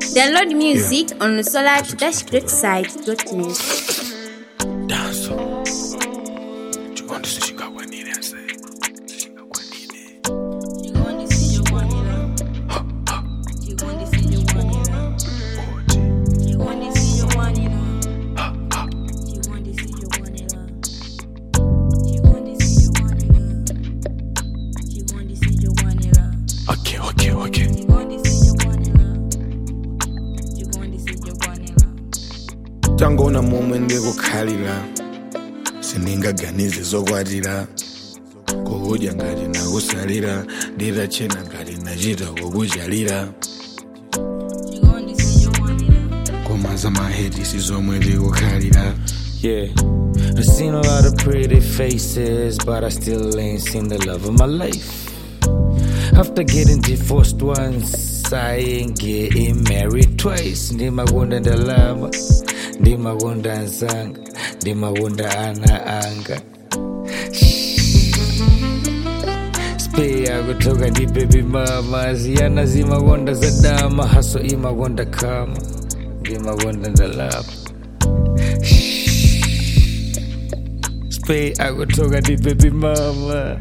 Download music on solar-greatside.net. Danso. Chikondi sichingakwanire ase. Sichingakwanire. Oti. Okay, okay, okay. tangoona momwe ndikukhalira sindingaganize zokwatira kukudya ngati nakusalira nditachena ngati nachita kukuchalira koma za mahedi si zomwe ndikukhalira Yeah, I've seen a lot of pretty faces, but I still ain't seen the love of my life. After getting divorced once, I ain't getting married twice. Ndimakunda ndalama, ndimakunda nzanga, ndimakunda ana anga. Spey akutoka ndi baby mama, ziyana zimakonda zadama, haso imakonda kama, ndimakonda ndalama. Spey akutoka ndi baby mama.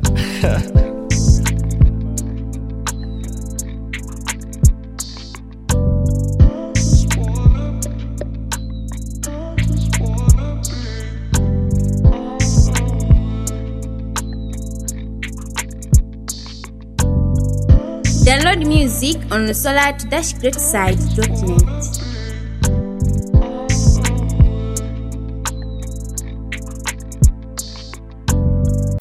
Download music on solar-greatside.net.